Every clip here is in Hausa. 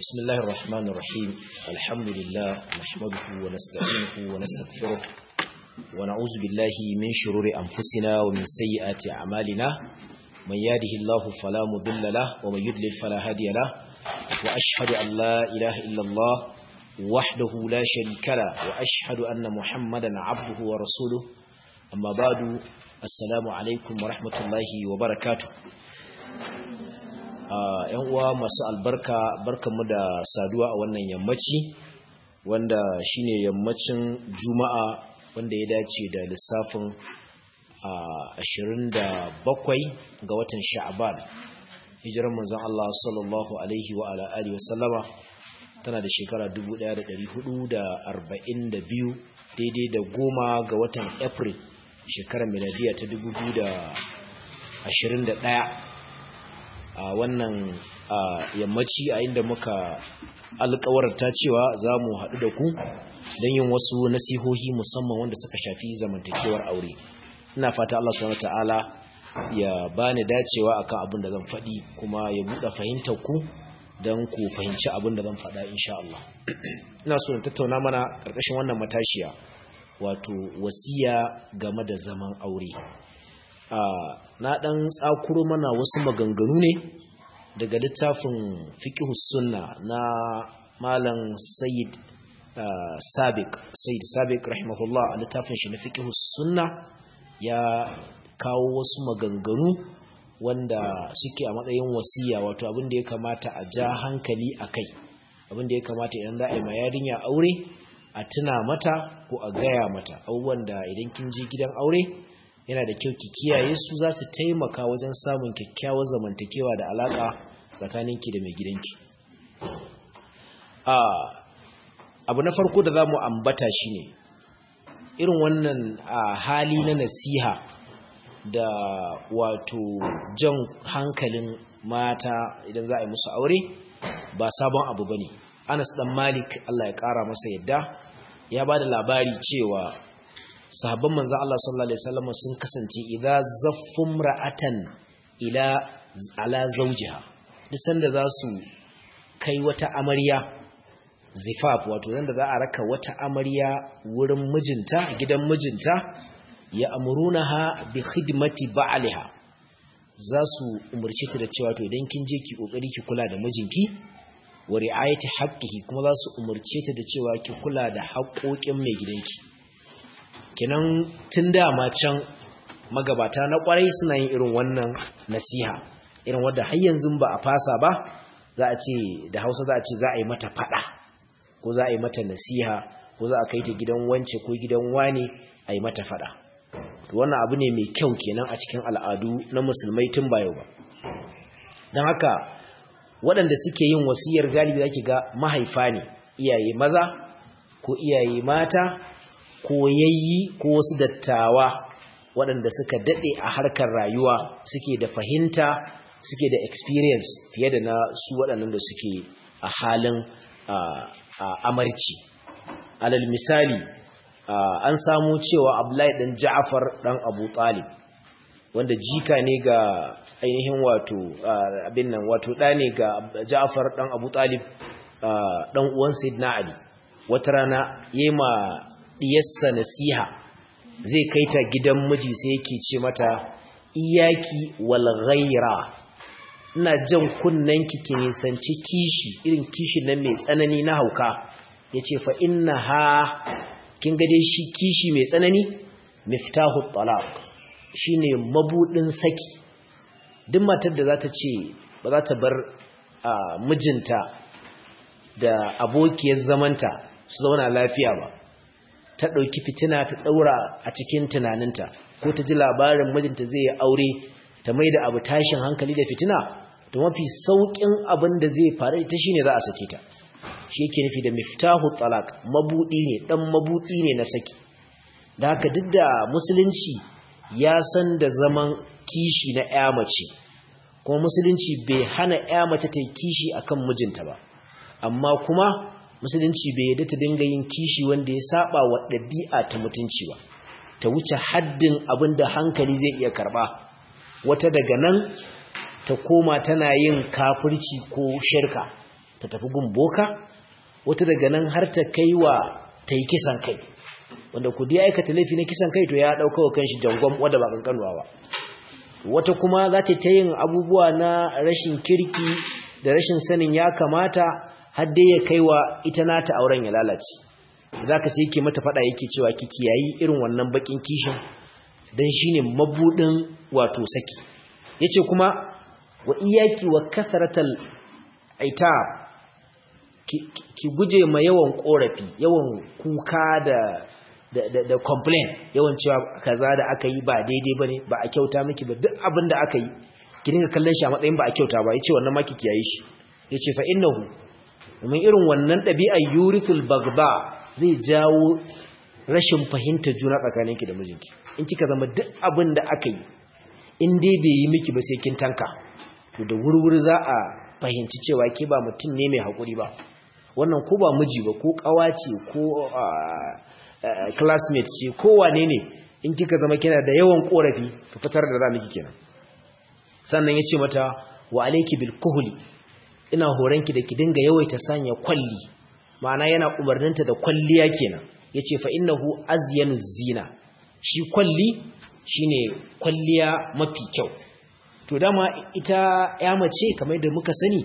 بسم الله الرحمن الرحيم الحمد لله نحمده ونستعينه ونستغفره ونعوذ بالله من شرور أنفسنا ومن سيئات أعمالنا من يهده الله فلا مضل له ومن يضلل فلا هادي له وأشهد أن لا إله إلا الله وحده لا شريك له وأشهد أن محمدا عبده ورسوله أما بعد السلام عليكم ورحمة الله وبركاته yan uwa masu albarka barkanmu da saduwa a wannan yammaci wanda shine yammacin juma'a wanda ya dace da lissafin 27 ga watan sha'aban hijirar manzon Allah sallallahu alaihi wa ala alihi wasallama tana da shekara 1442 daidai da goma ga watan april shekarar miladiya ta 2021 a wannan yammaci a inda muka alkawarta cewa za mu haɗu da ku don yin wasu nasihohi musamman wanda suka shafi zamantakewar aure ina fata Allah subhanahu ta'ala ya bani dacewa akan abin da zan faɗi kuma ya buɗe fahimtar ku don ku fahimci abin da zan faɗa insha Allah ina so in tattauna mana ƙarƙashin wannan matashiya wato wasiya game da zaman aure na ɗan tsakuro mana wasu maganganu ne daga littafin fiqhus sunna na malam sayyid sabiq sayyid sabiq rahimahullah a littafin shi na fiqhus sunna ya kawo wasu maganganu wanda suke a matsayin wasiya wato abin da ya kamata a ja hankali a kai abin da ya kamata idan za a yi ma yarinya aure a tuna mata ko a gaya mata abubuwan da idan kin je gidan aure yana da kyau ki kiyaye su za su taimaka wajen samun kyakkyawar zamantakewa da alaka tsakaninki da mai gidanki abu na farko da za mu ambata shi ne irin wannan hali na nasiha da wato jan hankalin mata idan za a yi musu aure ba sabon abu ba ne anas dan malik allah ya kara masa yadda ya ba da labari cewa sahabban manzan Allah sallallahu Alaihi wasallam sun kasance idan zaffin ra'atan ila ala zaujiha duk sanda za su kai wata amarya zifaf wato da za a raka wata amarya wurin mijinta gidan mijinta ya amurunaha bi khidmati ba'liha za su umarci ta da cewa to idan kin je ki kokari ki kula da mijinki wa ri'ayati haqqihi kuma za su umarce ta da cewa ki kula da haƙoƙin mai gidanki kinan tun dama can magabata na kwarai suna yin irin wannan nasiha irin wadda har yanzu ba a fasa ba za a ce da hausa za a ce za a yi mata fada ko za a yi mata nasiha ko za a kai ta gidan wance ko gidan wane a yi mata fada wannan abu ne mai kyau kenan a cikin al'adu na musulmai tun ba yau ba don haka waɗanda suke yin wasiyar galibi za ki ga mahaifa ne iyaye maza ko iyaye mata koyayyi ko wasu dattawa waɗanda suka daɗe a harkar rayuwa suke da fahimta suke da experience fiye da na su waɗannan da suke a halin amarci alal misali an samu cewa abdullahi ɗan ja'afar ɗan abu talib wanda jika ne ga ainihin wato abin nan wato ɗa ne ga ja'afar ɗan abu talib ɗan uwan sayyidina ali wata rana yema diyarsa nasiha zai kai ta gidan miji sai yake ce mata iyaki wal ghaira ina jan kunnanki ki nisanci kishi irin kishi nan mai tsanani na hauka yace fa innaha kin ga dai shi kishi mai tsanani miftahu talaq shine mabudin saki duk matar da za ta ce ba za ta bar mijinta da abokiyar zamanta su zauna lafiya ba ta ɗauki fitina ta ɗaura a cikin tunaninta ko ta ji labarin mijinta zai yi aure ta mai da abu tashin hankali da fitina to mafi sauƙin abin da zai faru ita shi ne za a sake ta shi yake nufi da miftahu talak mabuɗi ne ɗan mabuɗi ne na saki da haka duk da musulunci ya san da zaman kishi na ya mace kuma musulunci bai hana ya mace ta yi kishi akan mijinta ba amma kuma musulunci bai yadda ta dinga yin kishi wanda ya saba wa ɗabi'a ta mutunci ba ta wuce haddin abin da hankali zai iya karba wata daga nan ta koma tana yin kafirci ko shirka ta tafi gun boka wata daga nan har ta kai wa ta yi kisan kai wanda ku dai aikata laifi na kisan kai to ya ɗauka wa kanshi jangon wadda ba kankanuwa ba wata kuma za ta ta yin abubuwa na rashin kirki da rashin sanin ya kamata har dai ya kai wa ita nata auren ya lalace za ka sai yake mata faɗa yake cewa ki kiyayi irin wannan bakin kishin don shi ne mabuɗin wato saki ya ce kuma wa iyaki wa kasaratal aita ki guje ma yawan ƙorafi yawan kuka da da, da, complain yawan cewa kaza da aka yi ba daidai ba ne ba a kyauta miki ba duk abin da aka yi ki dinga kallon shi a matsayin ba a kyauta ba ya ce wannan maki kiyaye shi ya ce fa innahu domin irin wannan ɗabi'ar yurithul bagba zai jawo rashin fahimtar juna tsakaninki da mijinki in kika zama duk abin da aka yi in dai bai yi miki ba sai kin tanka to da wurwuri za a fahimci cewa ke ba mutum ne mai haƙuri ba wannan ko ba miji ba ko ƙawa ce ko classmate ce ko wane ne in kika zama kina da yawan ƙorafi to fitar da za miki kenan sannan ya ce mata wa alaiki bil kuhuli ina horonki da ki dinga yawaita sanya kwalli ma'ana yana umarninta da kwalliya kenan yace fa innahu azyanu zina shi kwalli shine kwalliya mafi kyau to dama ita ya mace kamar da muka sani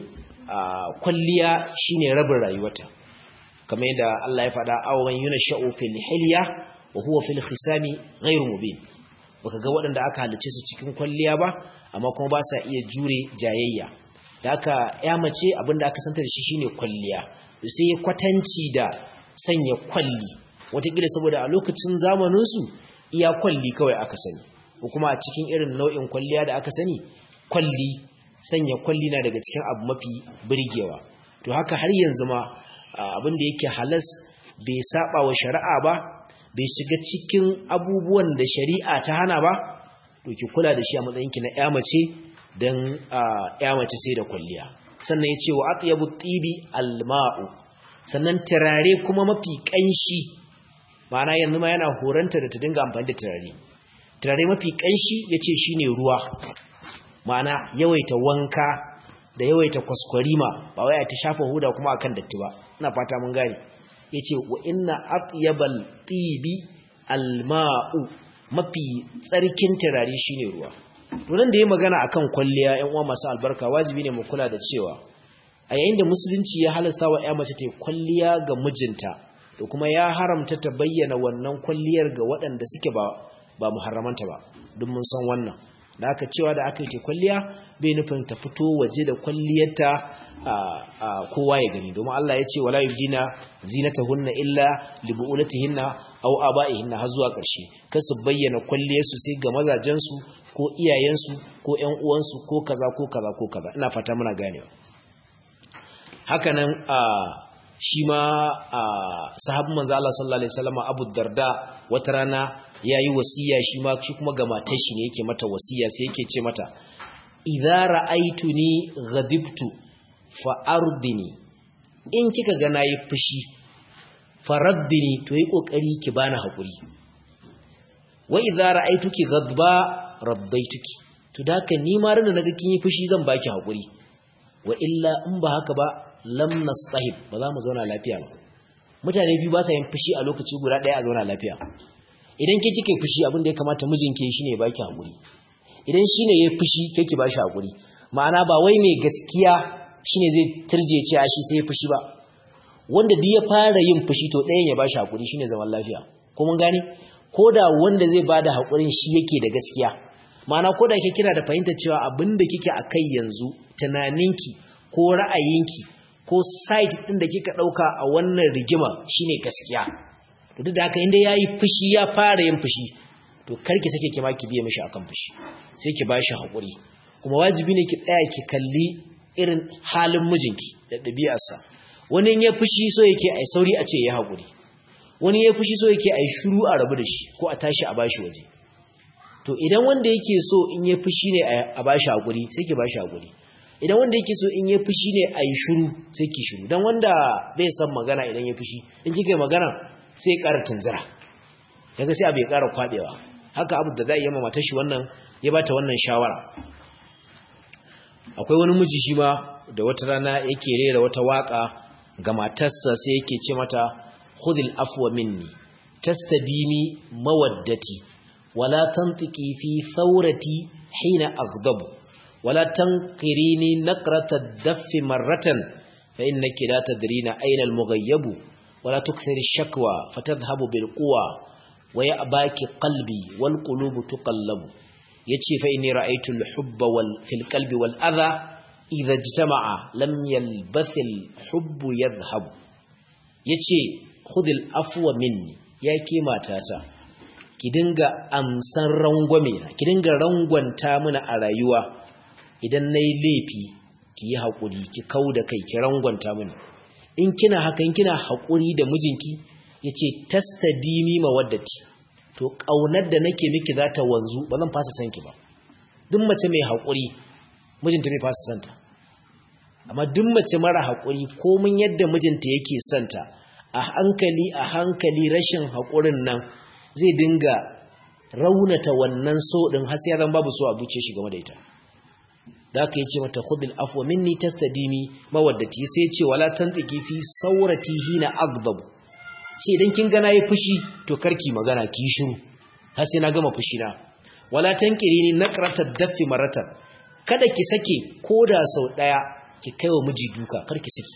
kwalliya shine rabin rayuwarta kamar da Allah ya faɗa awan yunashau fil hilya wa huwa fil khisami ghairu mubin baka ga waɗanda aka halice su cikin kwalliya ba amma kuma ba sa iya jure jayayya da aka ya mace abinda aka santa da shi shine kwalliya sai kwatanci da sanya kwalli watakila saboda a lokacin zamaninsu iya kwalli kawai aka sani ko kuma a cikin irin nau'in kwalliya da aka sani kwalli sanya kwalli na daga cikin abu mafi birgewa to haka har yanzu ma abin da yake halas bai saba wa shari'a ba bai shiga cikin abubuwan da shari'a ta hana ba to ki kula da shi a matsayinki na ƴa mace dan ƴa mace sai da kwalliya sannan ya ce wa atyabu tibi alma'u sannan turare kuma mafi kanshi ma'ana yanzu ma yana horanta da ta dinga amfani da turare turare mafi kanshi yace shine ruwa ma'ana yawaita wanka da yawaita kwaskwarima ba wai ta shafa huda kuma akan datti ba ina fata mun gane yace wa inna atyabal tibi alma'u mafi tsarkin turare shine ruwa Tunan da ya magana akan kwalliya ‘yan uwa masu albarka wajibi ne mu kula da cewa a yayin da musulunci ya halasta wa ‘ya mace ta kwalliya ga mijinta da kuma ya haramta ta bayyana wannan kwalliyar ga waɗanda suke ba ba muharramanta ba duk mun san wannan da aka cewa da aka yi ta kwalliya bai nufin ta fito waje da kwalliyarta a kowa ya gani domin Allah ya ce wala yubdina zinatahunna illa li bu'ulatihinna aw aba'ihinna har zuwa ƙarshe kar su bayyana kwalliyarsu sai ga mazajensu ko iyayensu ko ƴan uwansu ko kaza ko kaza ko kaza ina fata muna ganewa hakanan a shi ma sahabin manzo Allah sallallahu alaihi wasallam Abu Darda wata rana yayi wasiya shi ma shi kuma ga matar shi ne yake mata wasiya sai yake ce mata idza ra'aituni ghadibtu fa ardini in kika ga nayi fushi faraddini to yi kokari ki bani hakuri wa idza ra'aituki ghadba rabbaituki to daka ni ma ran naga kin yi fushi zan baki hakuri wa illa in ba haka ba lam nastahib ba za mu zauna lafiya ba mutane biyu ba sa yin fushi a lokaci guda ɗaya a zauna lafiya idan ke kike fushi abin da ya kamata mijinki shine ya baki hakuri idan shine yayi fushi ke ki bashi hakuri ma'ana ba wai mai gaskiya shine zai turje ce a shi sai ya fushi ba wanda duk ya fara yin fushi to ɗayan ya bashi hakuri shine zaman lafiya ko mun gane ko da wanda zai bada hakurin shi yake da gaskiya ma'ana ko da ke kina da fahimtar cewa abin da kike akai yanzu tunaninki ko ra'ayinki ko site ɗin da kika ɗauka a wannan rigima shine gaskiya to duk da haka inda yayi fushi ya fara yin fushi to karki sake ki ma ki biye mishi akan fushi sai ki bashi hakuri kuma wajibi ne ki tsaya ki kalli irin halin mijinki da ɗabi'arsa wani ya fushi so yake ai sauri a ce ya hakuri wani ya fushi so yake ai shiru a rabu da shi ko a tashi a bashi waje to idan wanda yake so in ya fushi ne a bashi hakuri sai ki bashi hakuri idan wanda yake so in ya fushi ne a yi shuru sai ki shuru don wanda bai san magana idan ya fushi in kika yi magana sai ya ƙara tunzira daga sai abu ya ƙara kwaɓewa haka abu da za a yi mata shi wannan ya bata wannan shawara akwai wani miji shi ma da wata rana yake rera wata waka ga matarsa sai yake ce mata khudil afwa minni tastadimi mawaddati wala tantiki fi thawrati hina aghdabu wala tanqirini naqrata ad-daff marratan fa innaki la tadrina ayna al-mughayyabu wala tukthiri ash-shakwa fatadhhabu bil quwa wa ya'baki qalbi wal qulubu tuqallabu yace fa inni ra'aytu al-hubba wal fil qalbi wal adha idha ijtama'a lam yalbath al-hubbu yadhhab yace khudil afwa minni yake matata ki dinga amsan rangwame ki dinga rangwanta mana a rayuwa idan nayi laifi ki yi hakuri ki kauda kai ki rangwanta mini in kina haka in kina hakuri da mijinki yace tastadimi mawaddati to kaunar da nake miki za ta wanzu ba zan fasa sanki ba duk mace mai hakuri mijinta bai fasa santa amma duk mace mara hakuri komin yadda mijinta yake santa a hankali a hankali rashin hakurin nan zai dinga raunata wannan so din har sai zan babu so a buce shi game da ita da aka yi ce mata khudil afwa minni tastadimi mawaddati sai ce wala tantiki fi saurati hina aghdab ce idan kin ga nayi fushi to karki magana ki shiru har sai na gama fushi na wala tankirini naqrata daffi maratan kada ki sake koda sau daya ki kaiwa miji duka karki saki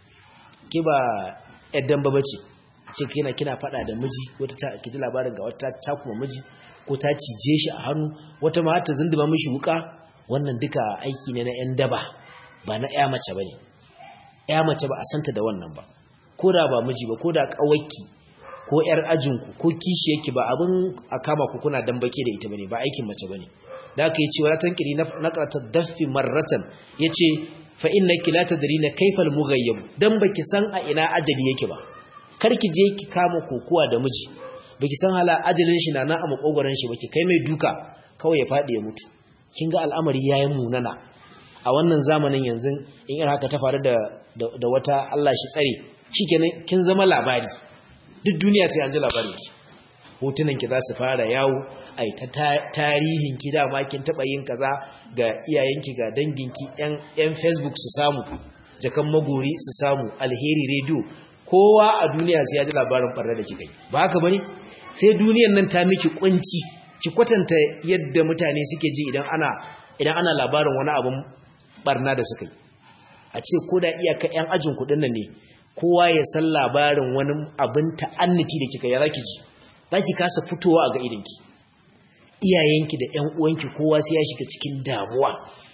ki ba yaddan babace ce kina kina fada da miji wata ta kiji labarin ga wata ta kuma miji ko ta cije shi a hannu wata ma ta zinduma mishi wuka wannan duka aiki ne na yan daba ba na ƴa mace bane ƴa mace ba a santa da wannan ba ko da ba miji ba ko da kawaki ko ƴar ajinku ko kishi yake ba abin a kama ku kuna dambake da ita bane ba aikin mace bane da aka yi cewa la tankiri na qarata daffi marratan yace fa innaki la tadrina kayfa al-mughayyab dan baki san a ina ajali yake ba karki je ki kama kokuwa da miji baki san hala ajalin shi na nan a makogoran shi baki kai mai duka kawai ya fadi ya mutu kin ga al'amari yayin munana a wannan zamanin yanzu in irin haka ta faru da da wata Allah shi tsare shikenan kin zama labari duk duniya sai an ji labarin ki hotunan ki za su fara yawo ai ta tarihin ki dama kin taba yin kaza ga iyayenki ga danginki yan yan Facebook su samu jakan magori su samu alheri radio kowa a duniya sai ya ji labarin barna da kika yi ba haka bane sai duniyar nan ta miki kunci ki kwatanta yadda mutane suke ji idan ana idan ana labarin wani abun barna da suka yi a ce ko da iyaka yan ajin kudin nan ne kowa ya san labarin wani abin ta'anniti da kika yi zaki ji zaki kasa fitowa a ga idinki iyayenki da ƴan uwanki kowa sai ya shiga cikin damuwa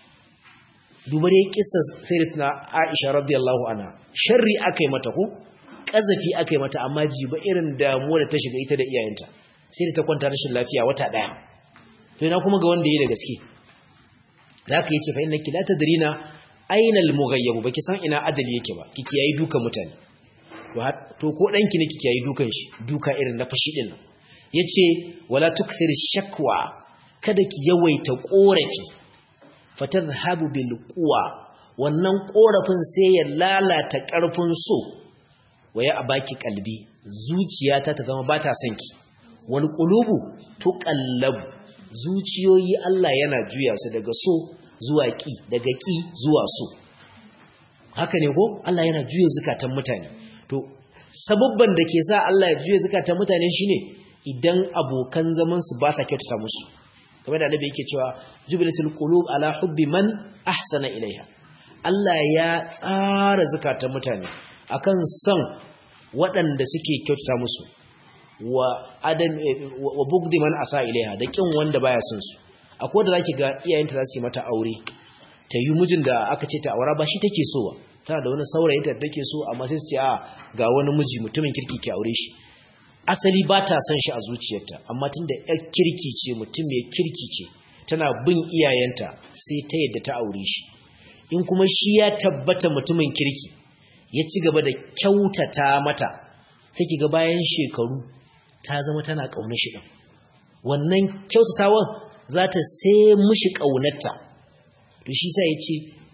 duba dai kissa sayyidatina Aisha radiyallahu anha sharri akai mata ko kazafi akai mata amma jiba irin damuwa da ta shiga ita da iyayenta sai da ta kwanta rashin lafiya wata daya to ina kuma ga wanda yayi da gaske zaka yace fa innaki la tadrina aina al-mughayyab baki san ina ajali yake ba kike yayi dukan mutane to ko danki ne kike yayi dukan shi duka irin na fashi din nan yace wala tukthir shakwa kada ki yawaita korafi fatadhhabu bil quwa wannan korafin sai ya lalata karfin so waya abaki kalbi zuciyata ta zama bata son ki wal qulubu tuqallabu zuciyoyi Allah yana juya su daga so zuwa ki daga ki zuwa so haka ne ko Allah yana juya zukatan mutane to sababban da ke sa Allah ya juya zukatan mutane shine idan abokan zaman su ba sa kyautata musu kamar da annabi yake cewa jubilatul qulub ala hubbi man ahsana ilaiha Allah ya tsara zukatan mutane akan son waɗanda suke kyautata musu wa adam wa bugdi man asa ilaiha da kin wanda baya son su akwai da zaki ga iyayenta za su yi mata aure ta yi mijin da aka ce ta aura ba shi take so ba tana da wani saurayi da take so amma sai su ce a ga wani miji mutumin kirki ke aure shi asali ba ta son shi a zuciyarta amma tunda yar kirki ce mutum mai kirki ce tana bin iyayenta sai ta yadda ta aure shi in kuma shi ya tabbata mutumin kirki ya ci gaba da kyautata mata sai ki ga bayan shekaru ta zama tana ƙaunar shi ɗin wannan kyautatawan za ta sai mushi ƙaunarta to shi sa ya ce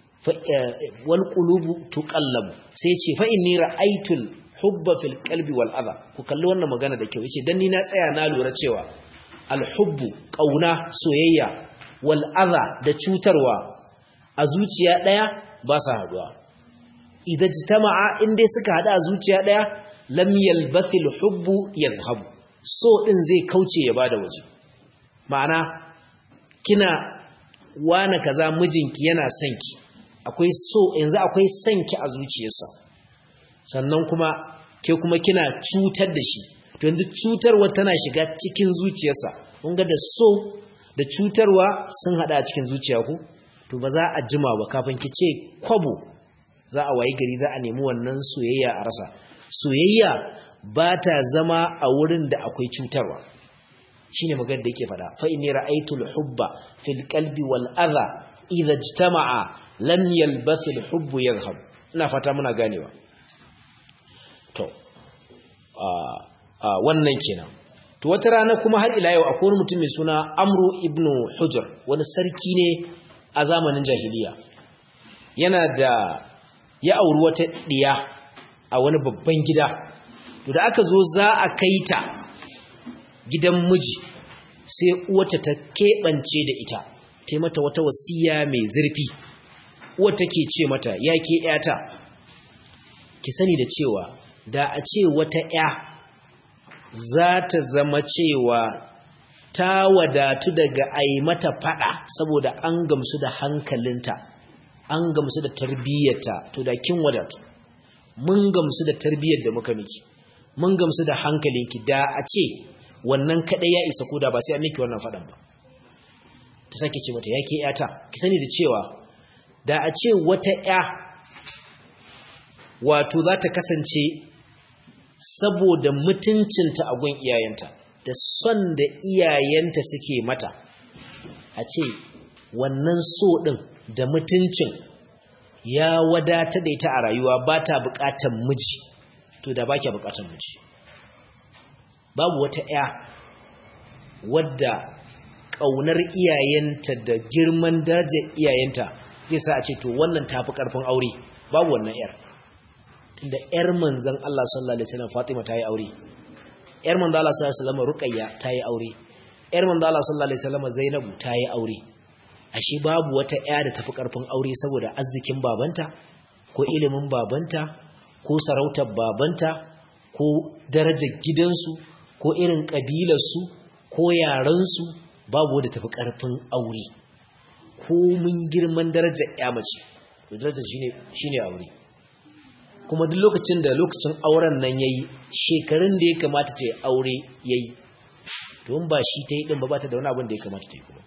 wal qulubu tuqallabu sai ya ce fa inni ra'aytul hubba fil qalbi wal adha ku kalli wannan magana da kyau yace dan ni na tsaya na lura cewa al hubbu ƙauna soyayya wal adha da cutarwa a zuciya daya ba sa haduwa idan jitama'a in dai suka hada a zuciya daya lam yalbathil hubbu yadhhabu so din zai kauce ya bada waje ma'ana kina wana kaza mijinki yana son ki akwai so yanzu akwai son ki a zuciyarsa sannan kuma ke kuma kina cutar da shi to yanzu cutarwa tana shiga cikin zuciyarsa kun ga da so da cutarwa sun hada a cikin zuciya ku to ba za a jima ba kafin ki ce kwabo za a wayi gari za a nemi wannan soyayya a rasa soyayya ba ta zama a wurin da akwai cutarwa shine magana da yake fada fa inni ra'aytul hubba fil qalbi wal adha idha ijtama'a lam yalbas al hubbu yadhhab ina fata muna ganewa to a wannan kenan to wata rana kuma har ila yau akwai wani mutum mai suna Amru ibn Hujr wani sarki ne a zamanin jahiliya yana da ya auri wata diya a wani babban gida to da aka zo za a kai ta gidan miji sai uwata ta keɓance da ita ta mata wata wasiya mai zurfi uwar take ce mata ya ke ƴata ki sani da cewa da a ce wata ƴa za ta zama cewa ta wadatu daga ai mata fada saboda an gamsu da hankalinta an gamsu da tarbiyyarta to da kin wadatu mun gamsu da tarbiyyar da muka miki mun gamsu da hankalinki da a ce wannan kadai ya isa koda ba sai an miki wannan fadan ba ta sake ce mata yake yata ki sani da cewa da a ce wata ya wato za ta kasance saboda mutuncinta a gun iyayenta da son da iyayenta suke mata a ce wannan so din da mutuncin ya wadata da ita a rayuwa ba ta bukatan miji to da ba kya bukatan miji babu wata ya wadda ƙaunar iyayenta da girman darajar iyayenta zai sa a ce to wannan tafi ƙarfin aure babu wannan yar tunda yar manzon Allah sallallahu alaihi wasallam Fatima ta yi aure yar manzon Allah sallallahu alaihi wasallam Ruqayya ta yi aure yar manzon Allah sallallahu alaihi wasallam Zainabu ta yi aure ashe babu wata ya da tafi ƙarfin aure saboda arzikin babanta ko ilimin babanta ko sarautar babanta ko darajar gidansu ko irin ƙabilarsu ko yarensu babu wadda tafi ƙarfin aure ko mun girman darajar ya mace to darajar shine aure kuma duk lokacin da lokacin auren nan yayi shekarun da ya kamata ta yi aure yayi to in ba shi ta yi din ba ba ta da wani abin da ya kamata ta yi kuma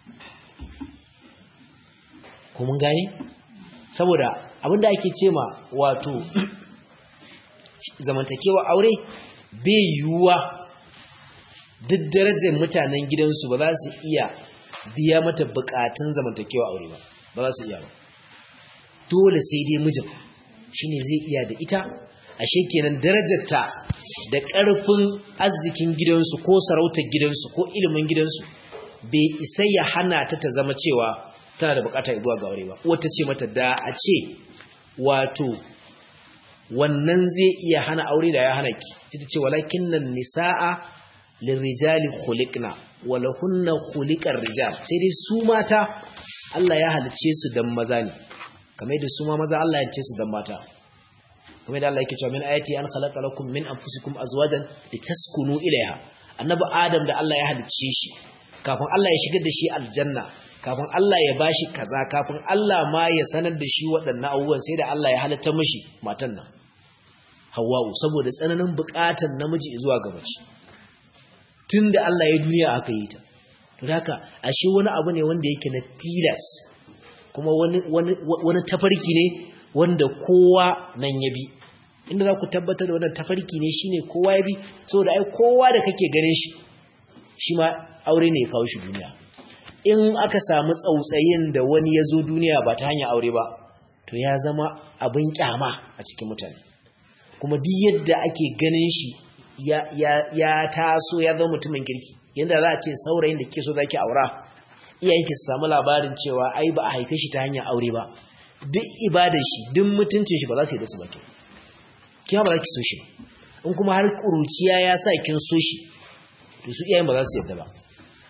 ko mun gane saboda abin da ake ce ma wato zamantakewa aure bai yiwuwa duk darajar mutanen gidansu ba za su iya biya mata bukatun zamantakewa aure ba ba za su iya ba dole sai dai mijin shine zai iya da ita ashe kenan darajarta da ƙarfin arzikin gidansu ko sarautar gidansu ko ilimin gidansu bai isa ya hana ta ta zama cewa tana da bukata zuwa ga aure ba wata ce mata da a ce wato wannan zai iya hana aure da ya hana ki ita ce walakin nan nisa'a lirrijali khuliqna walahunna khuliqar rijal sai dai su mata Allah ya halice su dan maza ne kamar da su ma maza Allah ya halice su dan mata kamar da Allah yake cewa min ayati an khalaqa lakum min anfusikum azwajan litaskunu ilayha annabi adam da Allah ya halice shi kafin Allah ya shigar da shi aljanna kafin Allah ya bashi kaza kafin Allah ma ya sanar da shi waɗannan abubuwan sai da Allah ya halitta mishi matan nan Hawwa'u saboda tsananin buƙatar namiji zuwa ga mace tunda Allah ya duniya aka yi ta to haka ashe wani abu ne wanda yake na tilas kuma wani wani wani tafarki ne wanda kowa nan ya bi inda za ku tabbatar da wannan tafarki ne shine kowa ya bi saboda ai kowa da kake ganin shi shi ma aure ne ya kawo shi duniya in aka samu tsautsayin da wani ya zo duniya ba ta hanyar aure ba to ya zama abin kyama a cikin mutane kuma duk yadda ake ganin shi ya, ya, ya taso ya zama mutumin kirki yadda za a ce saurayin da ke so zaki aura iyayenki su samu labarin cewa ai ba a haife shi ta hanyar aure ba duk ibadar shi duk mutuncin shi ba za su yi da su ba ke kima ba za ki so shi in kuma har ƙuruciya ya sa kin so shi to su iyayen ba za su yadda ba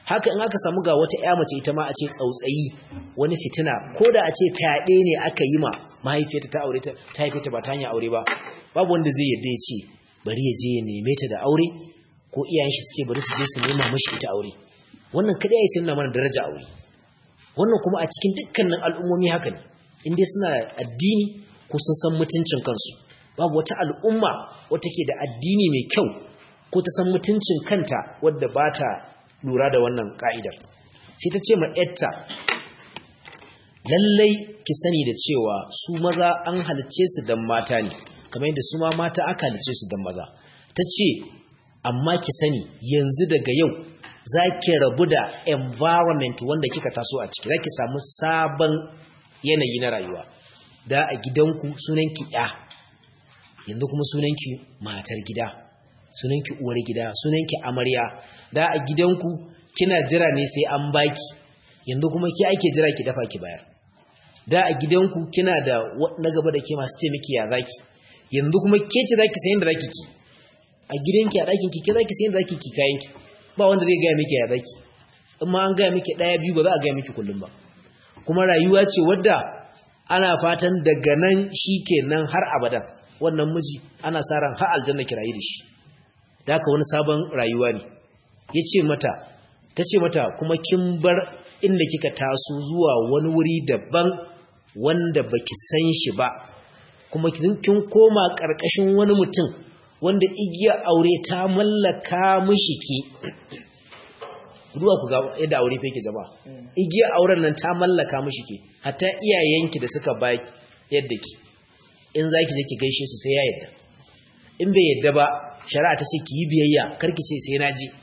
haka in aka samu ga wata ƴa mace ita ma a ce tsautsayi wani fitina ko da a ce fyaɗe ne aka yi ma mahaifiyarta ta aure ta ta haife ta ba ta hanyar aure ba babu wanda zai yarda ya ce bari ya je ya neme ta da aure ko iyayen shi su ce bari su je su nema mashi ita aure wannan kadai ya nuna mana daraja aure wannan kuma a cikin dukkanin al'ummomi haka ne in dai suna addini ko sun san mutuncin kansu babu wata al'umma wata ke da addini mai kyau ko ta san mutuncin kanta wadda ba ta lura da wannan ka'idar sai ta ce ma yatta lallai ki sani da cewa su maza an halice su dan mata ne kamar yadda su ma mata aka halice su dan maza ta ce amma ki sani yanzu daga yau za ki rabu da environment wanda kika taso a ciki za ki samu sabon yanayi na rayuwa da a gidanku sunanki ya yanzu kuma sunanki matar gida sunanki uwar gida sunanki amarya da a gidanku kina jira ne sai an baki yanzu kuma ki ake jira ki dafa ki bayar da a gidanku kina da na gaba da ke masu ce miki ya zaki yanzu kuma ke ce zaki sayin da zaki ki a gidanki a ɗakin ki ke zaki sayin da zaki ki kayan ki ba wanda zai gaya miki ya zaki in ma an gaya miki ɗaya biyu ba za a gaya miki kullum ba kuma rayuwa ce wadda ana fatan daga nan shi kenan har abadan wannan miji ana sa ran har aljanna kirayi da shi da haka wani sabon rayuwa ne ya ce mata ta ce mata kuma kin bar inda kika taso zuwa wani wuri daban wanda baki san shi ba kuma kin koma ƙarƙashin wani mutum wanda igiya aure ta mallaka mishi ki ruwa ku ga yadda aure fa yake zama igiya auren nan ta mallaka mishi ki hatta iyayenki da suka ba yadda ki in zaki je ki gaishe su sai ya yadda in bai yadda ba shari'a ta ce ki yi biyayya karki ce sai na ji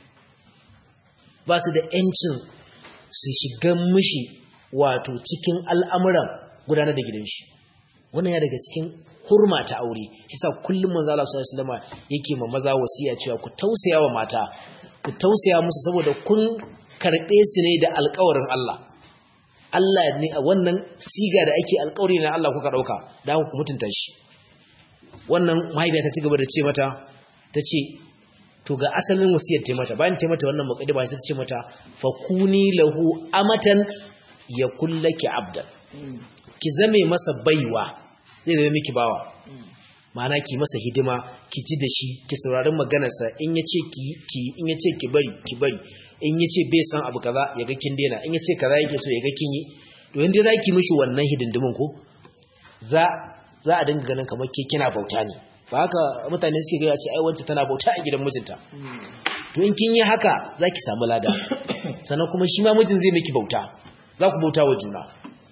ba su da yancin su shiga mishi wato cikin al'amuran gudanar da gidan shi wannan ya daga cikin hurma ta aure shi sa kullum manzo Allah sallallahu alaihi wasallam yake ma maza wasiya cewa ku tausaya wa mata ku tausaya musu saboda kun karbe su ne da alƙawarin Allah Allah ne a wannan siga da ake alƙawari na Allah kuka dauka da ku mutunta shi wannan mahaifiya ta ci gaba da ce mata ta ce to ga asalin wasiyar ta mata bayan ta mata wannan muqaddima ta ce mata fakuni lahu amatan ya kullaki abdan ki zame masa baiwa zai zama miki bawa ma'ana ki masa hidima ki ji da shi ki saurari maganarsa in ya ce ki ki in ya ce ki bari ki bari in ya ce bai san abu kaza ya ga kin daina in ya ce kaza yake so ya ga kin yi to inda za ki mishi wannan hidindimin ko za za a dinga ganin kamar ke kina bauta ne ba haka mutane suke gaya ce ai wance tana bauta a gidan mijinta to in kin yi haka za ki samu lada sannan kuma shi ma mijin zai miki bauta za ku bauta wa juna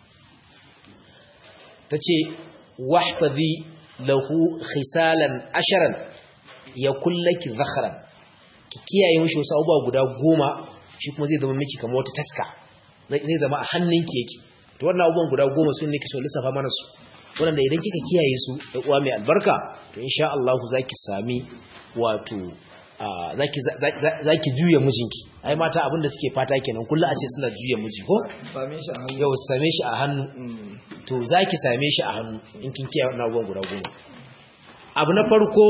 ta ce wahfazi lahu khisalan asharan ya kullaki zakharan ki kiyaye mishi wasu abubuwa guda goma shi kuma zai zama miki kamar wata taska zai zama a hannunki yake to wannan abubuwan guda goma sun ne ki so lissafa mana su wanda idan kika kiyaye su da uwa mai albarka to insha Allah zaki sami wato zaki zaki juya mijinki ai mata abinda suke fata kenan kullu a ce suna juya miji ko same shi a hannu yau same shi a hannu to zaki same shi a hannu in kin kiyaye wannan abubuwan guda goma abu na farko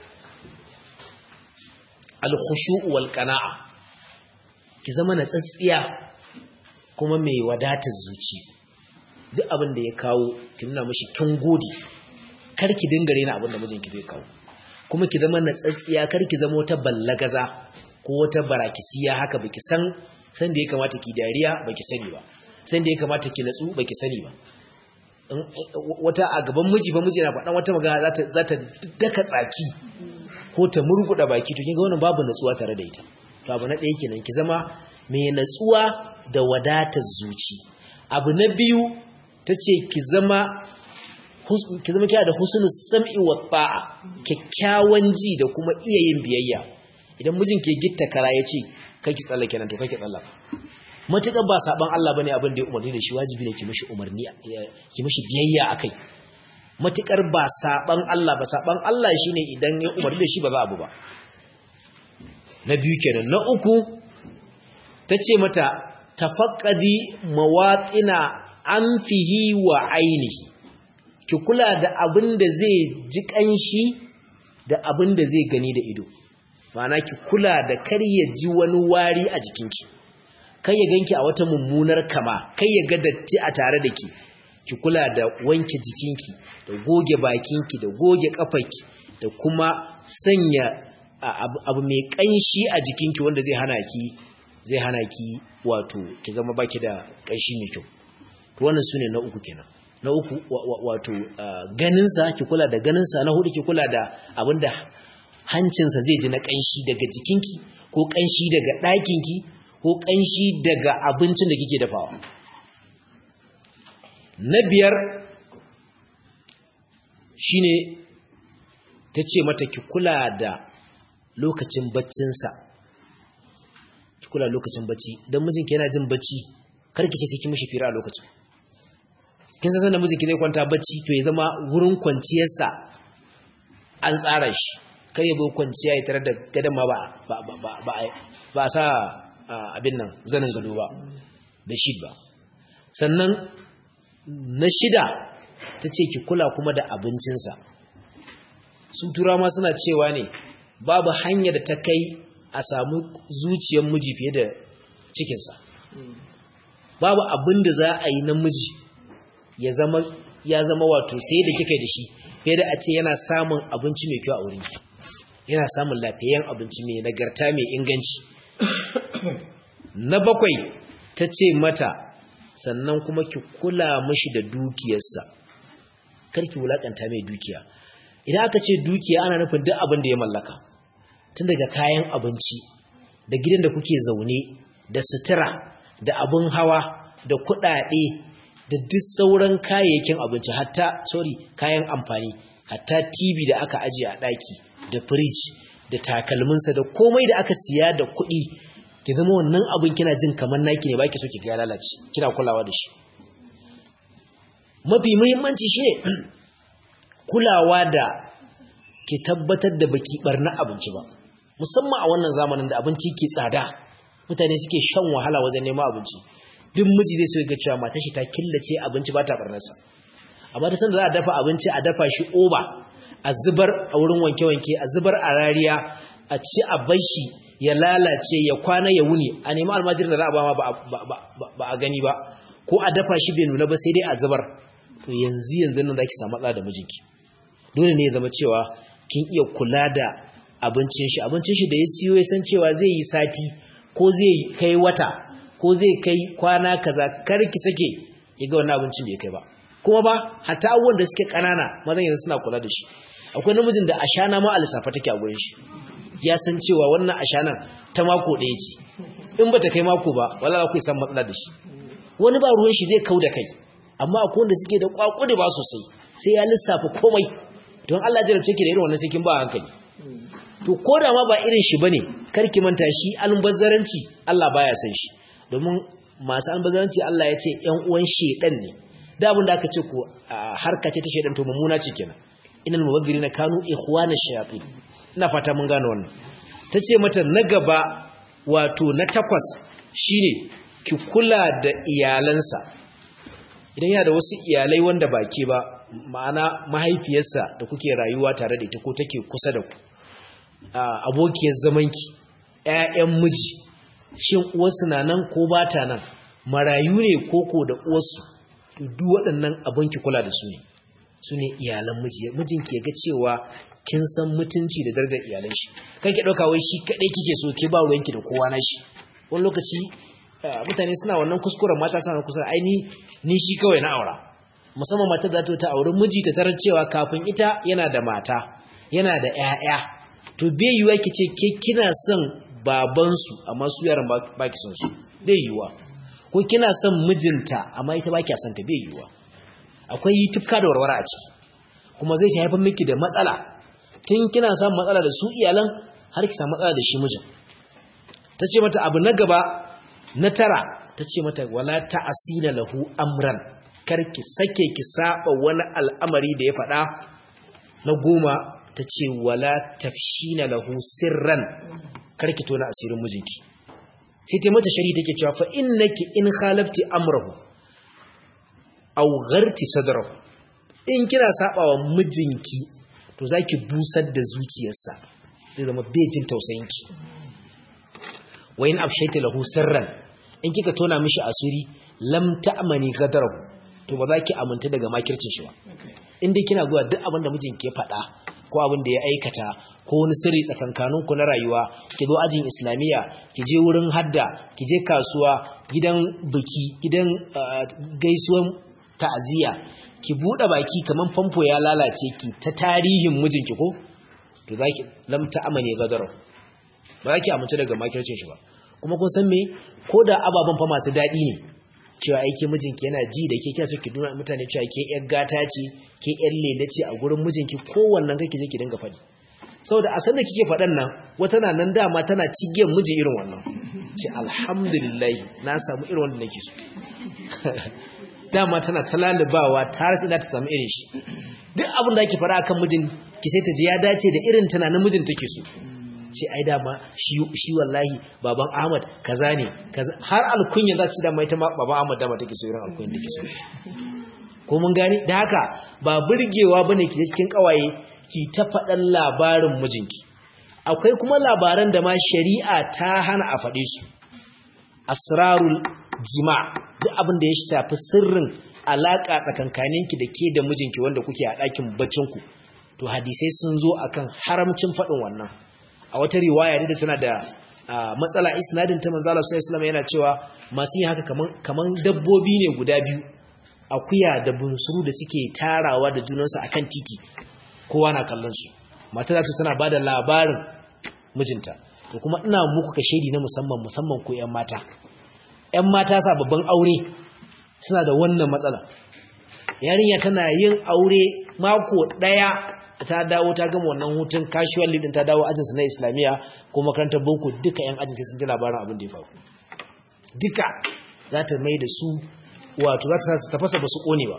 al-khushu' wal qana'a ki zama na tsatsiya kuma mai wadatar zuci duk abin da ya kawo ki nuna mashi kin gode kar ki dinga rena abin da mijinki zai kawo kuma ki zama na tsatsiya kar ki zama wata ballagaza ko wata barakisiya haka baki san san da ya kamata ki dariya baki sani ba san da ya kamata ki natsu baki sani ba wata a gaban miji ba miji na faɗan wata magana za ta daka tsaki ko ta murguda baki to kinga wannan babu natsuwa tare da ita to abu na ɗaya kenan ki zama mai natsuwa da wadatar zuci abu na biyu tace ki zama ki zama kina da husnul sam'i wa ta'a kyakkyawan ji da kuma iya yin biyayya idan mijin ke gitta kara yace kake tsallake nan to kake tsallaka matukar ba saban Allah bane abin da ya umarni da shi wajibi ne ki mishi umarni ki mishi biyayya akai matukar ba saban Allah ba saban Allah shine idan ya umarni da shi ba za abu ba na biyu kenan na uku tace mata tafaqqadi mawatina anfihi wa ainihi ki kula da abin da zai ji kanshi da abin da zai gani da ido ma'ana ki kula da kar ya ji wani wari a jikinki kai ya ganki a wata mummunar kama kai ya ga datti a tare da ki ki kula da wanke jikinki da goge bakinki da goge kafarki da kuma sanya abu mai kanshi a jikinki wanda zai hana ki zai hana ki wato ki zama baki da kanshi mai kyau to wannan sune na uku kenan na uku wato ganinsa ki kula da ganinsa na hudu ki kula da abinda hancinsa zai ji na kanshi daga jikinki ko kanshi daga ɗakinki ko kanshi daga abincin da kike dafawa na biyar shine ta ce mata ki kula da lokacin baccinsa ki kula lokacin bacci idan mijinki yana jin bacci karki ce sai ki mishi fira a lokacin kin san da mijinki zai kwanta bacci to ya zama wurin kwanciyarsa an tsara shi kar ya zo kwanciya ya tare da gadon ma ba ba a sa abin nan zanin gado ba da shi ba sannan na shida ta ce ki kula kuma da abincinsa sun tura ma suna cewa ne babu hanya da ta kai a samu zuciyar miji fiye da cikinsa babu abin da za a yi na miji ya zama ya zama wato sai da kika da shi fiye da a ce yana samun abinci mai kyau a wurin yana samun lafiyayyen abinci mai nagarta mai inganci na bakwai ta ce mata sannan kuma ki kula mashi da dukiyarsa karki wulakanta mai dukiya idan aka ce dukiya ana nufin duk abin da ya mallaka tun daga kayan abinci da gidan da kuke zaune da sutura da abin hawa da kuɗaɗe da duk sauran kayayyakin abinci hatta sorry kayan amfani hatta TV da aka ajiye a ɗaki da fridge da takalminsa da komai da aka siya da kuɗi ki zama wannan abin kina jin kamar naki ne baki so ki ga lalace kina kulawa da shi mafi muhimmanci shine kulawa da ki tabbatar da baki barna abinci ba musamman a wannan zamanin da abinci ke tsada mutane suke shan wahala wajen neman abinci duk miji zai so ga cewa matar shi ta killace abinci ba ta barnarsa amma da sanda za a dafa abinci a dafa shi oba a zubar a wurin wanke-wanke a zubar a rariya a ci a bar shi ya lalace ya kwana ya wuni a nemi almajirin da za a ba ba a gani ba ko a dafa shi bai nuna ba sai dai a zubar to yanzu yanzu nan za ki samu matsala da mijinki dole ne ya zama cewa kin iya kula da abincin shi abincin shi da ya siyo ya san cewa zai yi sati ko zai kai wata ko zai kai kwana kaza kar ki sake ki ga wannan abincin bai kai ba kuma ba hatta abubuwan da suke kanana mazan yanzu suna kula da shi akwai namijin da ashana ma a lissafa take a gurin shi ya san cewa wannan ashana ta mako ɗaya ce in bata kai mako ba wala za ku san matsala da shi wani ba ruwan shi zai kau da kai amma akwai wanda suke da kwakudi ba sosai sai ya lissafa komai don Allah jarabce ki da irin wannan sai kin ba hankali to ko da ma ba irin shi bane kar ki manta shi almubazzaranci Allah baya san shi domin masu almubazzaranci Allah ya ce ƴan uwan shedan ne da abin da aka ce ko harka ce ta shedan to mummuna ce kenan innal mubazzirina kanu ikhwanash shayatin ina fata mun gane wannan tace mata na gaba wato na takwas shine ki kula da iyalansa idan yana da wasu iyalai wanda ba ke ba ma'ana mahaifiyarsa da kuke rayuwa tare da ita ko take kusa da ku abokiyar zamanki ƴaƴan miji shin uwarsu na nan ko ba ta nan marayu ne koko da uwarsu to duk waɗannan abin ki kula da su ne su ne iyalan miji mijinki ya ga cewa kin san mutunci da darajar iyalan shi kan ki ɗauka wai shi kaɗai kike so ke ba ruwanki da kowa na shi wani lokaci mutane suna wannan kuskuren mata suna kusa ai ni shi kawai na aura musamman matar da ta auri miji ta tarar cewa kafin ita yana da mata yana da ƴaƴa to bai yiwa ki ce ke kina son babansu amma su yaran ba ki son su bai yiwa ko kina son mijinta amma ita ba ki son ta bai yiwa akwai tufka da warwara a ciki kuma zai ta haifar miki da matsala tun kina samun matsala da su iyalan har ki samu matsala da shi mijin ta ce mata abu na gaba na tara ta ce mata wala ta'asina lahu amran kar ki sake ki saba wani al'amari da ya faɗa na goma ta ce wala tafshina lahu sirran kar ki tona asirin mijinki sai ta mata shari take cewa fa innaki in khalafti amrahu aw gharti sadrahu in kina sabawa mijinki to zaki busar da zuciyarsa zai zama bejin tausayinki wa in afshayta lahu sirran in kika tona mishi asiri lam ta'mani ghadarahu to ba za ki aminta daga makircin shi ba in dai kina zuwa duk abin da mijinki ya faɗa ko abin da ya aikata ko wani sirri tsakankaninku na rayuwa ki zo ajin islamiyya ki je wurin hadda ki je kasuwa gidan biki gidan gaisuwan ta'aziyya ki bude baki kaman famfo ya lalace ki ta tarihin mijinki ko to zaki lam ta'amane gadaro ba zaki amince daga makircin shi ba kuma kun san me ko da ababan fa masu dadi ne cewa aike mijinki yana ji da ke kina so ki nuna mutane cewa ke yar gata ce ke yar lele ce a gurin mijinki kowannan kake je ki dinga faɗi saboda a sanda kike faɗan nan wata na nan dama tana cigiyar miji irin wannan ce alhamdulillah na samu irin wanda nake so dama tana talalibawa ta har sai ta samu irin shi duk abin da ake fara akan mijin ki sai ta ji ya dace da irin tunanin mijin take so ce ai dama shi wallahi baban Ahmad kaza ne har alkunya za ci dama ita ma baban Ahmad dama take so irin alkunya take so ko mun gane da haka ba burgewa bane ki cikin kawaye ki ta faɗan labarin mijinki akwai kuma labaran da ma shari'a ta hana a faɗe su asrarul jima duk abin da ya shafi sirrin alaka tsakankaninki da ke da mijinki wanda kuke a ɗakin baccinku to hadisai sun zo akan haramcin faɗin wannan a wata riwaya da tana da matsala isnadin ta manzala sallallahu yana cewa masu yin haka kaman kaman dabbobi ne guda biyu akuya da bunsuru da suke tarawa da junansu akan titi kowa na kallon su mata za ta tana ba da labarin mijinta to kuma ina muku ka shaidi na musamman musamman ko ƴan mata ƴan mata sa babban aure suna da wannan matsala yarinya tana yin aure mako daya ta dawo ta gama wannan hutun casual din ta dawo ajinsu na islamiya ko makarantar boko duka ƴan ajin sai sun ji labarin abin da ya faru duka za ta mai da su wato za ta tafasa ba su kone ba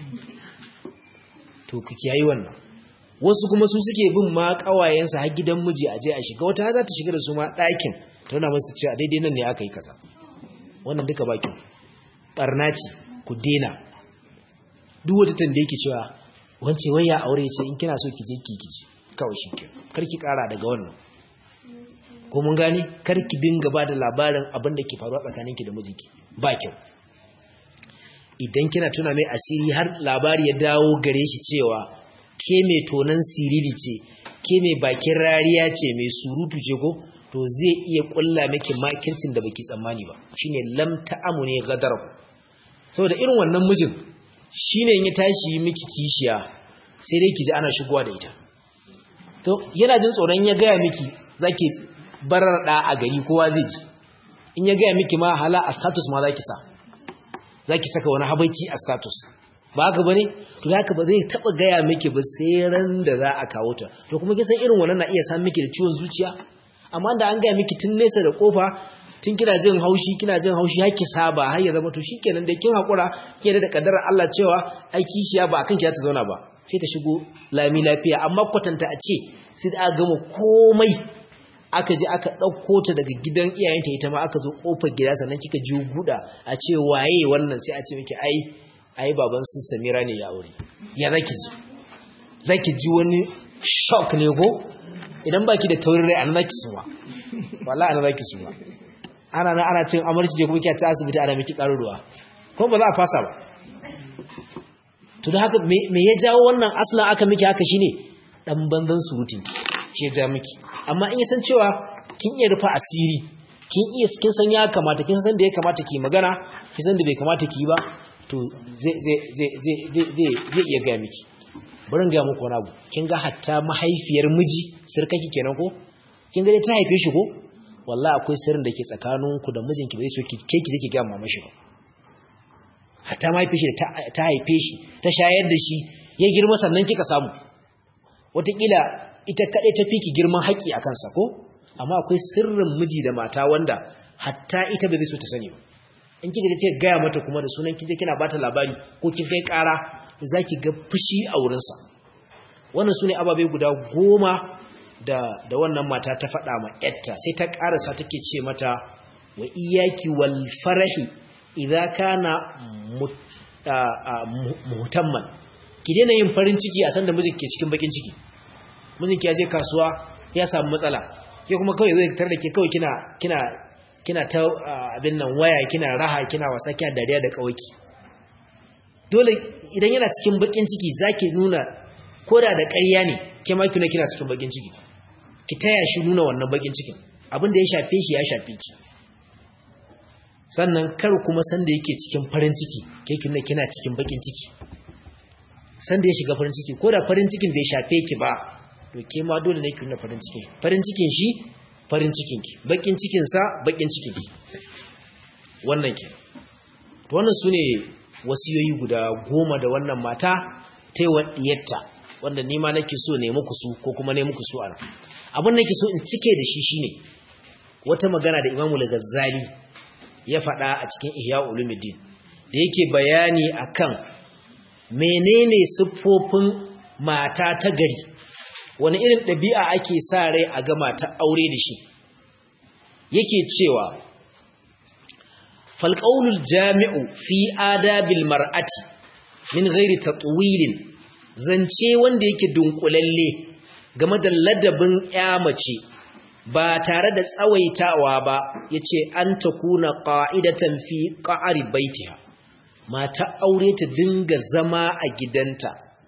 to ku kiyayi wannan wasu kuma su suke bin ma kawayensa har gidan miji aje a shiga wata za ta shiga da su ma ɗakin ta nuna masu cewa daidai nan ne aka yi kaza wannan duka bakin barna ce ku dena duk wata tanda yake cewa wance wai ya aure ce in kina so ki je ki kiji kawai shi ke kar ki kara daga wannan ko mun gane kar ki dinga ba da labarin abin da ke faruwa tsakaninki da mijinki ba kyau idan kina tuna mai asiri har labari ya dawo gare shi cewa ke mai tonan siriri ce ke mai bakin rariya ce mai surutu ce ko to zai iya kulla miki makircin da baki tsammani ba shine lam ta'amu ne gadarahu saboda irin wannan mijin shine ya tashi miki kishiya sai dai kiji ana shigowa da ita to yana jin tsoron ya gaya miki zaki barar da a gari kowa zai ji in ya gaya miki ma hala a status ma zaki sa zaki saka wani habaici a status ba haka bane to haka ba zai taba gaya miki ba sai ran da za a kawo ta to kuma kin san irin wannan na iya san miki da ciwon zuciya amma da an gaya miki tun nesa da kofa tun kina jin haushi kina jin haushi har ki saba har ya zama to shikenan da kin hakura ke da kaddarar Allah cewa ai kishiya ba akan ki ta zauna ba sai ta shigo lami lafiya amma kwatanta a ce sai da aka gama komai aka je aka ɗauko ta daga gidan iyayenta ita ma aka zo ƙofar gida sannan kika ji guda a ce waye wannan sai a ce miki ai ai baban su Samira ne ya aure ya zaki ji zaki ji wani shock ne ko idan baki da taurin rai anan zaki suwa wallahi anan zaki suwa ana nan ana cin amarci je kuma kiya ta asibiti ana miki karin ruwa ko ba za a fasa ba to da haka me ya jawo wannan aslan aka miki haka shine dan banzan surutin shi ya ja miki amma in san cewa kin iya rufa asiri kin iya kin san ya kamata kin san da ya kamata ki magana kin san da bai kamata ki ba to zai zai zai zai zai zai iya ga miki bari ga muku wani abu kin ga hatta mahaifiyar miji sirkaki kenan ko kin ga ta haife shi ko wallahi akwai sirrin da ke tsakaninku da mijinki bai so ki ke ki zake ga mama shi ba hatta mahaifiyar shi ta haife shi ta shayar da shi ya girma sannan kika samu wataƙila ita kaɗai ta fi ki girman haƙƙi a kansa ko amma akwai sirrin miji da mata wanda hatta ita bai zai so ta sani ba in kika ce gaya mata kuma da sunan kije kina bata labari ko kin kai ƙara za ki ga fushi a wurinsa wannan su ne ababai guda goma da, da wannan mata ta faɗa ma yatta sai ta ƙarasa take ce mata wa iyaki wal farahi idza kana muhtamman ki daina yin farin ciki a sanda mijin ke cikin bakin ciki mijinki ya je kasuwa ya samu matsala ke kuma kawai zai tar da ke kawai kina kina kina ta abin nan waya kina raha kina wasa kina dariya da kawaki dole idan yana cikin bakin ciki zaki nuna koda da ƙarya ne ke ma kina kina cikin bakin ciki ki taya shi nuna wannan bakin cikin abin da ya shafe shi ya shafe ki sannan kar kuma sanda yake cikin farin ciki ke kina kina cikin bakin ciki sanda ya shiga farin ciki ko da farin cikin bai shafe ki ba to ke ma dole ne ki nuna farin ciki farin cikin shi farin cikin ki bakin cikin sa bakin cikin ki wannan ke to wannan sune wasiyoyi guda goma da wannan mata ta yi diyarta wanda ni ma nake so ne muku su ko kuma ne muku su ana abin nake so in cike da shi shine wata magana da Imam Al-Ghazali ya faɗa a cikin Ihya Ulumuddin da yake bayani akan menene siffofin mata ta gari wani irin ɗabi'a ake sa rai a ga mata aure da shi yake cewa falƙaunul jami'u fi adabil mar'ati min ghairi tatwilin zance wanda yake dunkulalle game da ladabin ya mace ba tare da tsawaitawa ba yace an takuna qa'idatan fi qa'ri baitiha mata aure ta dinga zama a gidanta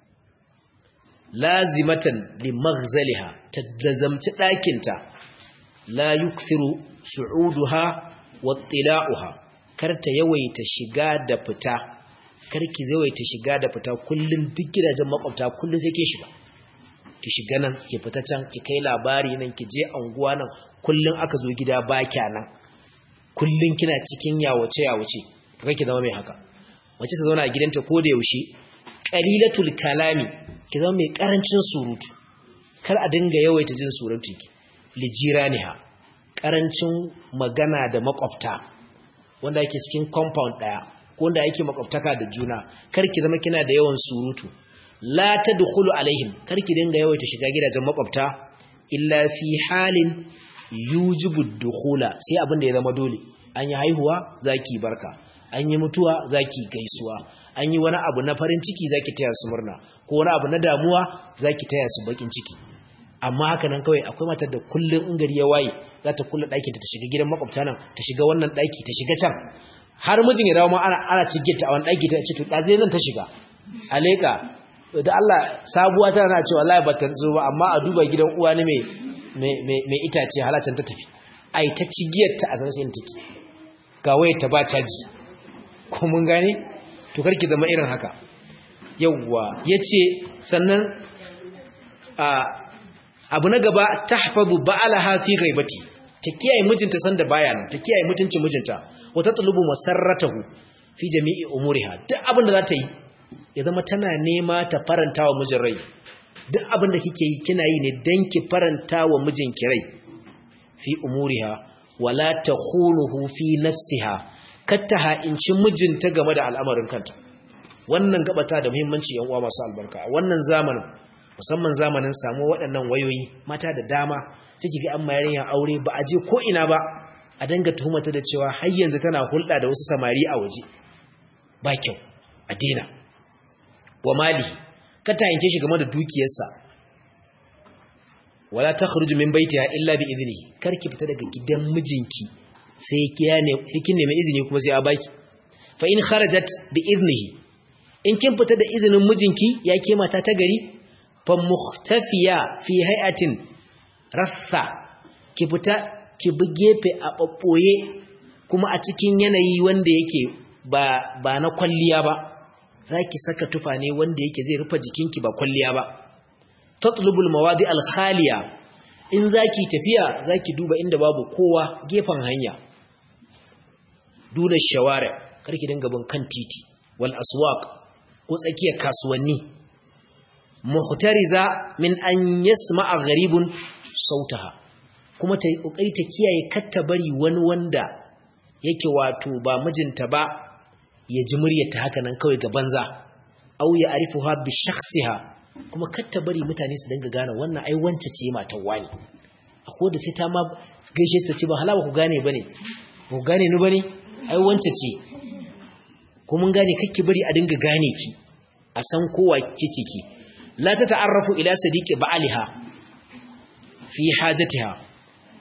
lazimatan li maghzaliha ta lazamci ɗakinta la yukthiru su'uduha wa tila'uha kar ta yawaita shiga da fita kar ki yawaita shiga da fita kullun duk gidajen makwabta kullun sai ke shiga ki shiga nan ki fita can ki kai labari nan ki je anguwa nan kullun aka zo gida ba nan kullun kina cikin yawace yawace to kake zama mai haka mace ta zauna a gidanta ko da yaushe qalilatul kalami ki zama mai karancin surutu kar a dinga yawaita jin surutu ki lijiraniha karancin magana da makwabta wanda yake cikin compound daya ko wanda yake makwabtaka da juna kar ki zama kina da yawan surutu la tadkhulu alaihim kar ki dinga yawaita shiga gidajen makwabta illa fi halin yujibu dukhula sai abin da ya zama dole an yi haihuwa zaki barka an yi mutuwa zaki gaisuwa an yi wani abu na farin ciki zaki taya su murna ko wani abu na damuwa zaki taya su bakin ciki amma haka nan kawai akwai matar da kullun in gari ya waye za ta kulla ɗakin ta shiga gidan makwabta nan ta shiga wannan ɗaki ta shiga can har mijin ya dawo ma ana ana cigita a wani ɗaki ta ce to ɗazi zan ta shiga a leƙa da Allah sabuwa tana na cewa wallahi ba ta zo ba amma a duba gidan uwa ne mai mai itace halacin ta tafi ai ta cigiyar ta a sansin take ga waye ta ba caji ko mun gane to karki zama irin haka yawwa yace sannan a abu na gaba tahfazu ba'alaha fi ghaibati ta kiyaye mijinta sanda baya nan ta kiyaye mutuncin mijinta wa tatlubu masarratahu fi jami'i umuriha duk abin da za ta yi ya zama tana nema ta faranta wa mijin rai duk abin da kike yi kina yi ne dan ki faranta wa mijinki rai fi umuriha wala takhunuhu fi nafsiha katta ha'inci mijinta game da al'amarin kanta wannan gabata da muhimmanci yan uwa masu albarka a wannan zamanin musamman zamanin samu waɗannan wayoyi mata da dama suke ga an mayar yin aure ba a je ko ina ba a danga tuhumata da cewa har yanzu tana hulɗa da wasu samari a waje ba kyau a dena wa mali ka tayince shi game da dukiyarsa wala takhruju min baitiha illa bi idnihi karki fita daga gidan mijinki sai kiyane sai kin nemi izini kuma sai a baki fa in kharajat bi idnihi in kin fita da izinin mijinki ya ke mata ta gari fa mukhtafiya fi hay'atin rassa ki fita ki bi gefe a babboye kuma a cikin yanayi wanda yake ba ba na kwalliya ba zaki saka tufa ne wanda yake zai rufe jikinki ba kwalliya ba tatlubul mawadi al khaliya in zaki tafiya zaki duba inda babu kowa gefen hanya duna shawara karki dinga bin kan titi wal aswaq ko tsakiyar kasuwanni muhtariza min an yasma'a gharibun sautaha kuma ta yi kokari ta kiyaye katta bari wani wanda yake wato ba mijinta ba ya ji muryarta haka nan kawai ga banza au ya arifuha bi shakhsiha kuma katta bari mutane su dinga gane wannan ai wance ce matar wani akwai da sai ta ma gaishe su ta ce ba hala ba ku gane bane ku gane ni bane ai wance ce ko mun gane kakki bari a dinga gane ki a san kowa kici ki la ta ta'arrafu ila sadiqi ba'aliha fi hajatiha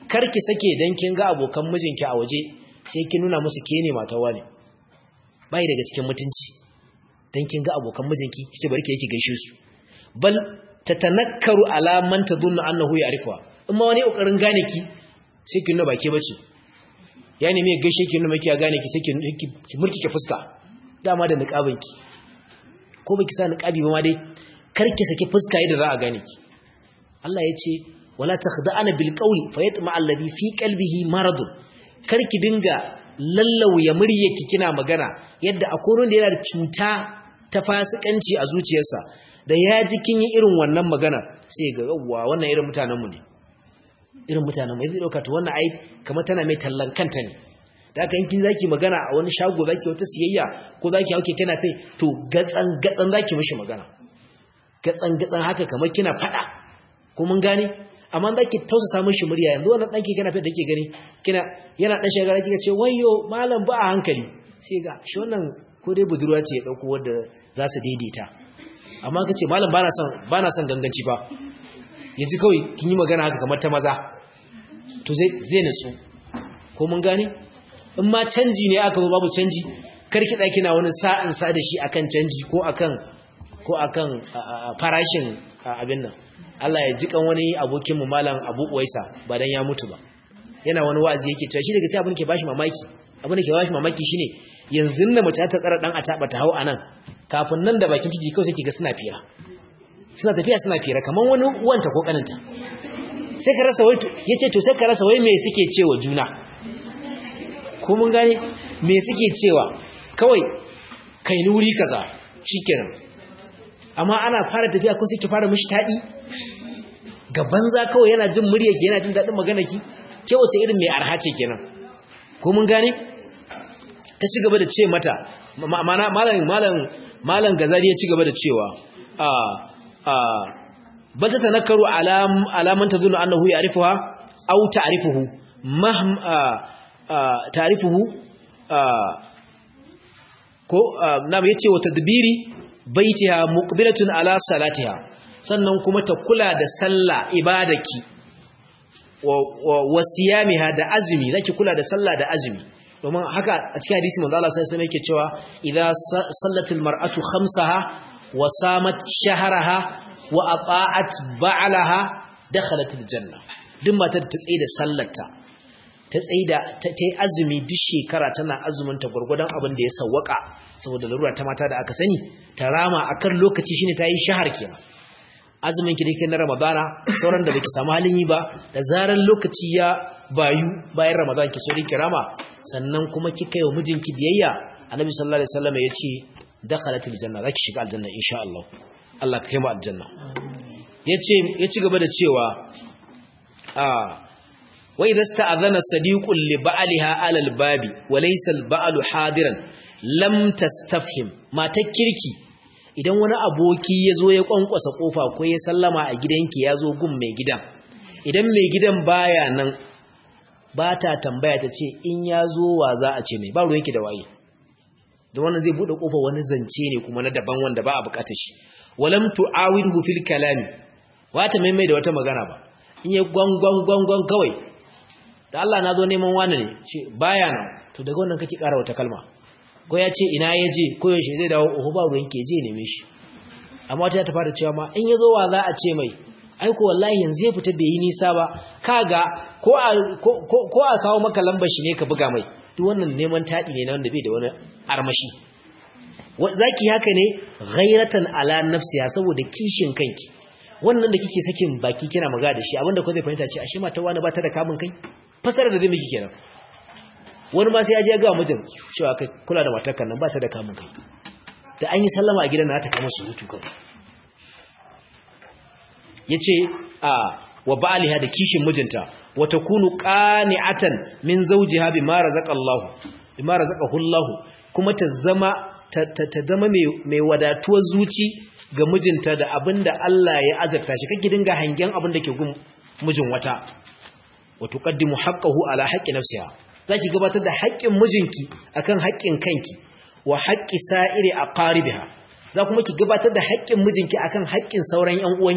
karki sake dan kin ga abokan mijinki a waje sai kin nuna musu ke ne matawa ne bai daga cikin mutunci dan kin ga abokan mijinki kice bari ki yake gaishe su bal tatanakkaru ala man tadunnu annahu ya'rifuha in ma wani kokarin gane ki sai kin nuna bake bace ya nemi ya gaishe ki nuna maki ya gane ki sai ki murkike fuska dama da niqabin ki ko baki sa niqabi ba ma dai kar ki saki fuska yadda za a gane ki Allah ya ce wala takhda'ana bil qawli fayatma alladhi fi qalbihi marad kar ki dinga lallauya muryarki kina magana yadda akwai wanda yana da cuta ta fasikanci a zuciyarsa da ya ji kin yi irin wannan magana sai ga yawwa wannan irin mutanen mu ne irin mutanen mai zai dauka to wannan ai kamar tana mai tallan kanta ne da haka yankin zaki magana a wani shago zaki wata siyayya ko zaki hauke tana kai to gatsan gatsan zaki mishi magana gatsan gatsan haka kamar kina fada ko mun gane amma zaki tausasa mishi murya yanzu wannan danki kana fada dake gani kina yana dan shagara kika ce wayyo malam ba a hankali sai ga shi wannan ko dai budurwa ce ya dauko wanda za su daidaita amma kace malam bana son bana son ganganci fa yaji kawai kin yi magana haka kamar ta maza to zai zai nutsu ko mun gane in ma canji ne aka zo babu canji karki da kina wani sa'in sa da shi akan canji ko akan ko akan farashin abin nan Allah ya ji kan wani abokin mu malam Abu Uwaisa ba dan ya mutu ba yana wani wa'azi yake cewa shi daga cikin abin da ke bashi mamaki abin da ke bashi mamaki shine yanzu na mace ta tsara dan a taba ta hau anan kafin nan da bakin titi kawai sai kiga suna fira suna tafiya suna fira kaman wani uwanta ko kaninta sai ka rasa wai yace to sai ka rasa wai me suke cewa juna ko mun gane me suke cewa kawai kai ni wuri kaza shikenan amma ana fara tafiya ko sai ki fara mishi tadi ga banza kawai yana jin muryarki yana jin dadin maganarki ke wace irin mai arha ce kenan ko mun gane ta ci gaba da ce mata malam malam malam gazali ya ci gaba da cewa a a bal ta tanakkaru alam alaman tadullu annahu ya'rifuha aw ta'rifuhu mahm ta'rifuhu ko nam yace wa tadbiri baitiha muqbilatun ala salatiha sannan kuma ta kula da sallah ibadaki wa siyamiha da azumi zaki kula da sallah da azumi domin haka a cikin hadisi manzo Allah sai sai yake cewa idza sallatil mar'atu khamsaha wa samat shahraha wa ata'at ba'laha dakhalatil janna duk matar ta tsaye da sallarta ta tsaye da ta yi azumi duk shekara tana azumin ta gurgudan abin da ya sawwaka saboda larura ta mata da aka sani ta rama akan lokaci shine ta yi shahar kenan azumin ki dake na ramadana sauran da baki samu halin yi ba da zaran lokaci ya bayu bayan ramadan ki sori kirama sannan kuma kika yi wa mijinki biyayya annabi sallallahu alaihi wasallam yace dakhalatil janna zaki shiga aljanna insha Allah Allah ka kai mu aljanna yace ya ci gaba da cewa a wa idza sta'adhana sadiqun li ba'liha ala al-babi wa laysa al-ba'lu hadiran lam tastafhim mata kirki idan wani aboki ya zo ya kwankwasa kofa ko ya sallama a gidanki ya zo gun mai gidan idan mai gidan baya nan ba ta tambaya ta ce in ya zo wa za a ce mai ba ruwanki da waye da wannan zai buɗe kofa wani zance ne kuma na daban wanda ba a bukatar shi walam tu'awidhu fil kalami wata mai mai da wata magana ba in ya gwangwan gwangwan kawai da Allah na zo neman wani ne ce baya nan to daga wannan kake ƙara wata kalma ko ya ce ina ya je ko yaushe zai dawo oho ba ruwan ke je neme shi amma wata ta fara cewa ma in ya zo wa za a ce mai aiko wallahi yanzu ya fita bai yi nisa ba kaga ko a ko a kawo maka lambar shi ne ka buga mai duk wannan neman taɗi ne na wanda bai da wani armashi zaki haka ne ghairatan ala nafsiya saboda kishin kanki wannan da kike sakin baki kina maga da shi abinda ko zai fahimta ce ashe mata wani ba ta da kamun kai fasara da zai miki kenan wani ma sai ya je ya ga mijin cewa kai kula da matarka nan ba ta da kamun kai da an yi sallama a gidan na ta kama surutu kawai yace a wa ba'liha da kishin mijinta wa takunu qani'atan min zawjiha bima razaqallahu bima razaqahu Allah kuma ta zama ta zama mai wadatuwar zuci ga mijinta da abinda Allah ya azurta shi kake dinga hangen abin da ke gun mijin wata wa tuqaddimu haqqahu ala haqqi nafsiha zaki gabatar da haƙƙin mijinki akan haƙƙin kanki wa haqqi sa'iri aqaribiha za kuma ki gabatar da haƙƙin mijinki akan haƙƙin sauran ƴan uwanki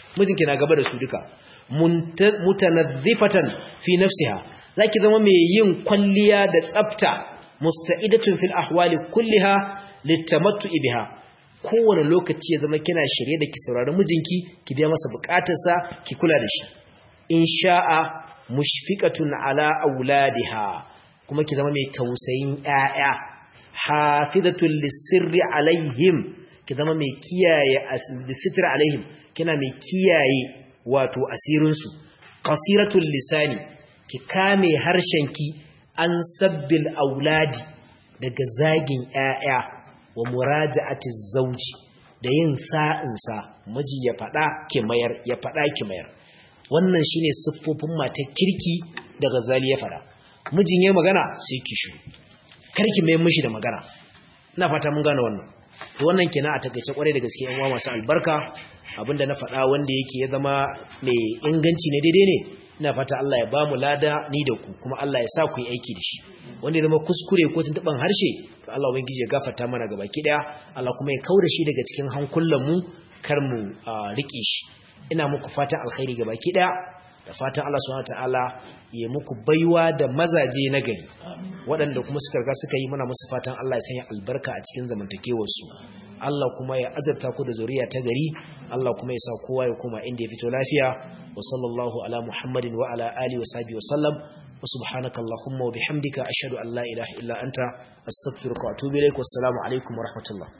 mijinki na gaba da su duka mutanazzifatan fi nafsiha zaki zama mai yin kwalliya da tsafta musta'idatun fil ahwali kulliha litamattu biha kowane lokaci ya zama kina shirye da ki saurari mijinki ki biya masa bukatarsa ki kula da shi in sha'a mushfiqatun ala auladiha kuma ki zama mai tausayin ƴaƴa hafizatul lisirri alaihim ki zama mai kiyaye lisitri alaihim kina mai kiyaye wato asirin su qasiratul lisani ki kame harshenki an sabbil auladi daga zagin ƴaƴa wa muraja'ati zauji da yin sa'insa miji ya faɗa ki mayar ya faɗa ki mayar wannan shine siffofin matar kirki da Ghazali ya faɗa mijin yayin magana sai ki shu karki mai mishi da magana ina fata mun gane wannan to wannan kenan a takeice kwarai da gaske yan uwa masu albarka abinda na faɗa wanda yake ya zama mai inganci ne daidai ne ina fata Allah ya ba mu lada ni da ku kuma Allah ya sa ku yi aiki da shi wanda ya zama kuskure ko tuntuban harshe to Allah ubangiji ya gafarta mana gaba ki daya Allah kuma ya kaura shi daga cikin hankulan mu kar mu rike shi ina muku fatan alkhairi gaba ki daya da fatan Allah subhanahu wataala ya muku baiwa da mazaje na gari waɗanda kuma suka riga suka yi mana musu fatan Allah ya sanya albarka a cikin zamantakewar su Allah kuma ya azurta ku da zuriya ta gari Allah kuma ya sa kowa ya koma inda ya fito lafiya wa sallallahu ala muhammadin wa ala alihi wa sahbihi wa sallam wa subhanaka allahumma wa bihamdika ashhadu an la ilaha illa anta astaghfiruka wa atubu ilaik wassalamu alaikum wa rahmatullah